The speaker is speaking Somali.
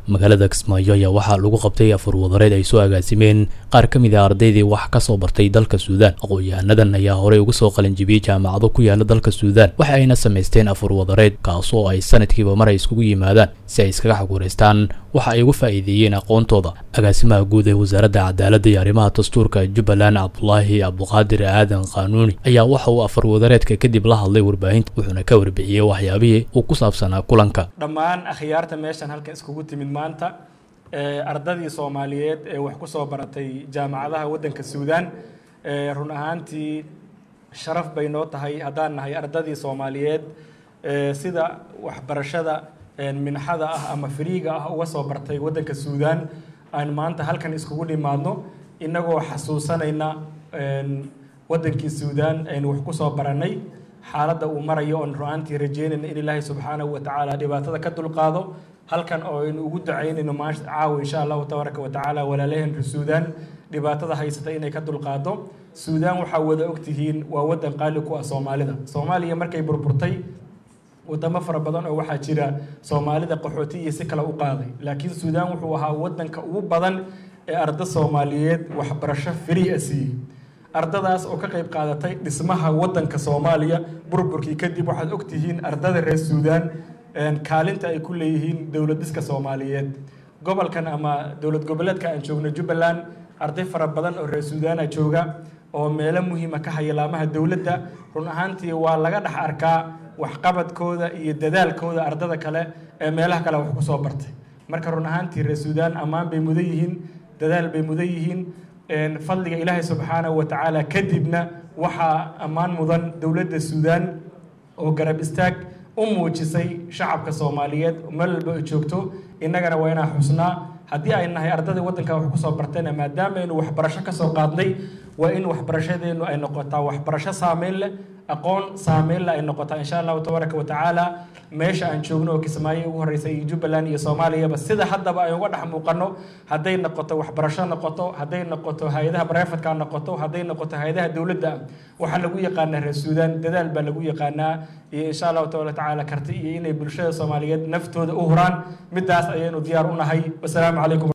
magaalada kismaayo ayaa waxaa lagu qabtay afur wadareed ay soo agaasimeen qaar ka mid a ardaydii wax ka soo bartay dalka suudaan aqoon-yahanadan ayaa horey uga soo qalinjibiyey jaamacado ku yaala dalka suudaan waxa ayna samaysteen afur wadareed kaasoo ay sanadkiiba mar ay iskugu yimaadaan si ay iskaga xaguuraystaan waxa ay uga faa'iideeyeen aqoontooda agaasimaha guud ee wasaaradda cadaaladda iyo arrimaha dastuurka jubbaland cabdulaahi cabduqaadir aadan qaanuuni ayaa waxa uu afar wadareedka kadib la hadlay warbaahinta wuxuuna ka warbixiyey waxyaabihii uu ku saabsanaa kulanka dhammaan akhyaarta meeshan halkan iskugu timid maanta ardadii soomaaliyeed ee wax ku soo baratay jaamacadaha waddanka suudaan run ahaantii sharaf bay noo tahay haddaan nahay ardadii soomaaliyeed sida waxbarashada minxada ah ama fariiga ah uga soo bartay waddanka suudaan aan maanta halkan iskugu dhimaadno innagoo xasuusanayna waddankii suudaan aynu wax ku soo barannay xaaladda uu marayo oon ru-aantii rajeynayna in ilaahay subxaanahu wa tacaala dhibaatada ka dulqaado halkan oo aynu ugu ducaynayno maasha caawa insha allahu tabaaraka wa tacaala walaalaheenka suudaan dhibaatada haysata inay ka dulqaado suudaan waxaa wada ogtihiin waa waddan qaali ku ah soomaalida soomaaliya markay burburtay wadamo fara badan oo waxaa jira soomaalida qaxooti iyo si kale u qaaday laakiin suudaan wuxuu ahaa waddanka ugu badan ee arda soomaaliyeed waxbarasho frii a siiyey ardadaas oo ka qayb qaadatay dhismaha waddanka soomaaliya burburkii kadib waxaad ogtihiin ardada reer suudaan kaalinta ay ku leeyihiin dowlad dhiska soomaaliyeed gobolkan ama dowlad goboleedka aan joogno jubbaland arday fara badan oo reer suudaana jooga oo meelo muhiima ka haya laamaha dowladda run ahaantii waa laga dhex arkaa waxqabadkooda iyo dadaalkooda ardada kale ee meelaha kale wax ku soo bartay marka run ahaantii reer suudaan ammaan bay mudan yihiin dadaal bay mudan yihiin fadliga ilaahay subxaanahu wa tacaala kadibna waxaa ammaan mudan dowladda suudaan oo garab istaag u muujisay shacabka soomaaliyeed meel walba ay joogto innagana waa inaan xusnaa haddii ay nahay ardadii waddanka wax ku soo bartayna maadaama aynu waxbarasho ka soo qaadnay waa in waxbarashadeennu ay noqotaa waxbarasho saameyn leh aqoon saameyn leh ay noqotaa insha allahu tabaaraka wa tacaala meesha aan joogno oo kismaayo ugu horreysay iyo jubbaland iyo soomaaliyaba sida haddaba ay uga dhex muuqano hadday noqoto waxbarasho noqoto hadday noqoto hay-adaha barefadka noqoto hadday noqoto hay-adaha dowladda waxaa lagu yaqaanaa reer suudaan dadaal baa lagu yaqaanaa iyo insha allahu taala tacaala karti iyo inay bulshada soomaaliyeed naftooda u huraan midaas ayaynu diyaar u nahay wasalaamu calaykum